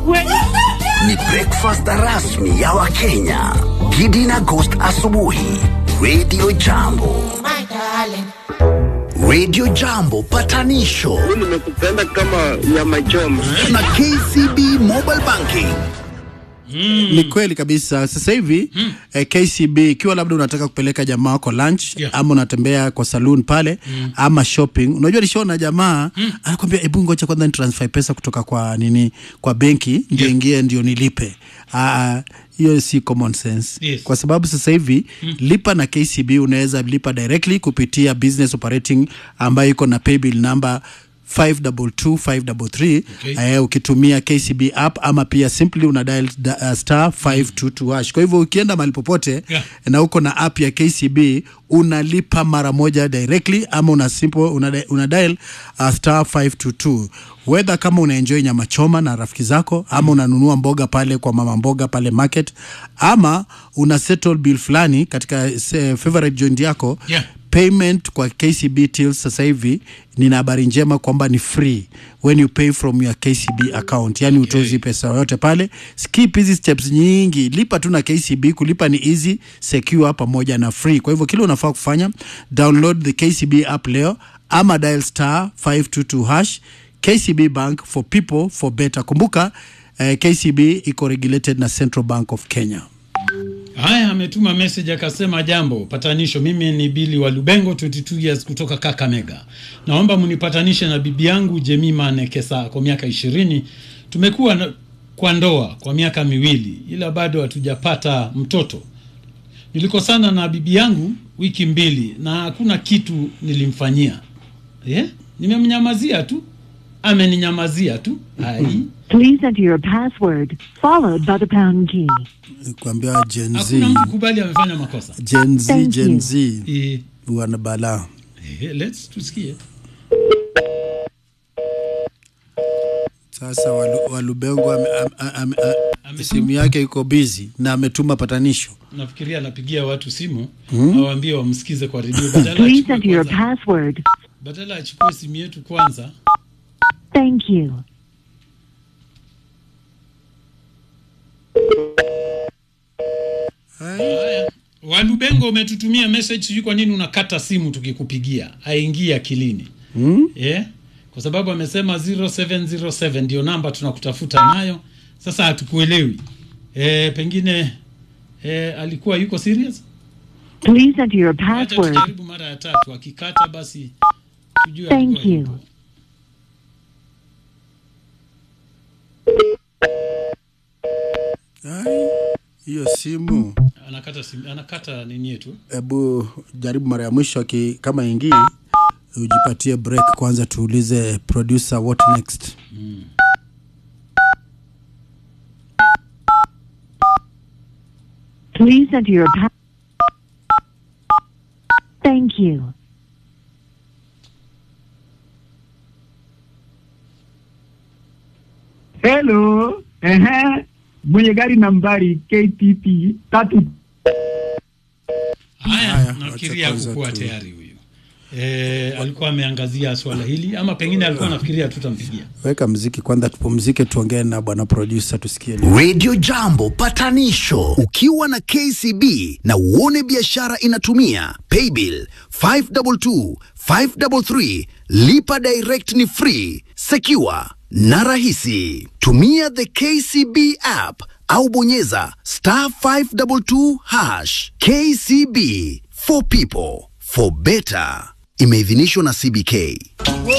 Ni breakfast rasmi ya Wakenya. Gidi na Ghost asubuhi. Radio Jambo. Radio Jambo patanisho nimekupenda kama nyama choma. na KCB Mobile Banking. Ni kweli kabisa. Sasa hivi eh, KCB ikiwa labda unataka kupeleka jamaa wako lunch Yeah. ama unatembea kwa saloon pale ama shopping, unajua nishaona jamaa anakwambia hebu ngoja kwanza ni transfer pesa kutoka kwa nini kwa benki ndio Yeah. ingie ndio nilipe. Ah, hiyo si common sense Yes. kwa sababu sasa hivi lipa na KCB unaweza lipa directly kupitia business operating ambayo iko na paybill number 522533 Okay. eh, ukitumia KCB app ama pia simply una dial da, uh, star 522 hash. Kwa hivyo ukienda mahali popote Yeah. na uko na app ya KCB unalipa mara moja directly ama una simple una, di- una dial uh, star 522 whether kama unaenjoy nyama choma na rafiki zako ama unanunua mboga pale kwa mama mboga pale market ama una settle bill fulani katika se, favorite joint yako Yeah. payment kwa KCB till sasa hivi nina habari njema kwamba ni free when you pay from your KCB account, yani utozi pesa yoyote pale. Skip hizi steps nyingi, lipa tu na KCB. Kulipa ni easy, secure pamoja na free. Kwa hivyo kile unafaa kufanya, download the KCB app leo ama dial star 522 hash. KCB Bank for people for better. Kumbuka eh, KCB iko regulated na Central Bank of Kenya. Haya, ametuma message akasema, jambo patanisho, mimi ni Bili wa Lubengo 22 years kutoka Kakamega. Naomba mnipatanishe na bibi yangu Jemima Nekesa kwa miaka ishirini. Tumekuwa na, kwa ndoa kwa miaka miwili, ila bado hatujapata mtoto. Nilikosana na bibi yangu wiki mbili na hakuna kitu nilimfanyia. Yeah? Nimemnyamazia tu, ameninyamazia tu. Ai, Please enter your password, followed by the pound key. Kuambia Gen Z, hakuna mtu kubali amefanya makosa. Gen Z, Thank Gen you. Z Eh, wana balaa. eh, let's tusikie. Sasa Walu- Walubengo ame- ame- ame- a- Ametuma- simu yake iko busy na ametuma patanisho. nafikiria anapigia watu simu awaambie wamsikize kwa redio badala Please achukue enter your kwanza- password. badala achukue simu yetu kwanza Thank you. haya walubengo umetutumia message sijui kwa nini unakata simu tukikupigia aingie akilini hmm? yeah? kwa sababu amesema 0707 ndio namba tunakutafuta nayo sasa hatukuelewi e, pengine e, alikuwa yuko serious Please enter your Acha password. tujaribu mara ya tatu akikata basi tujue Thank alikuwa you. yupo. Ai, Hiyo simu anakata simu, anakata nini yetu hebu jaribu mara ya mwisho aki, kama ingii ujipatie break kwanza, tuulize producer what next. Please enter your pa- Thank you. Hello, ehe, mwenye gari nambari KTP tatu Haya, Haya, nafikiria wacha kwanza hakukuwa tu- tayari huyu. E, alikuwa ameangazia swala hili ama pengine alikuwa anafikiria tutampigia. Weka mziki kwanza, tupumzike, tuongee na bwana producer tusikie nini. Radio Jambo patanisho ukiwa na KCB na uone biashara inatumia paybill 522 533 lipa direct ni free secure na rahisi tumia the KCB app au bonyeza star 522 hash KCB for people for better imeidhinishwa na CBK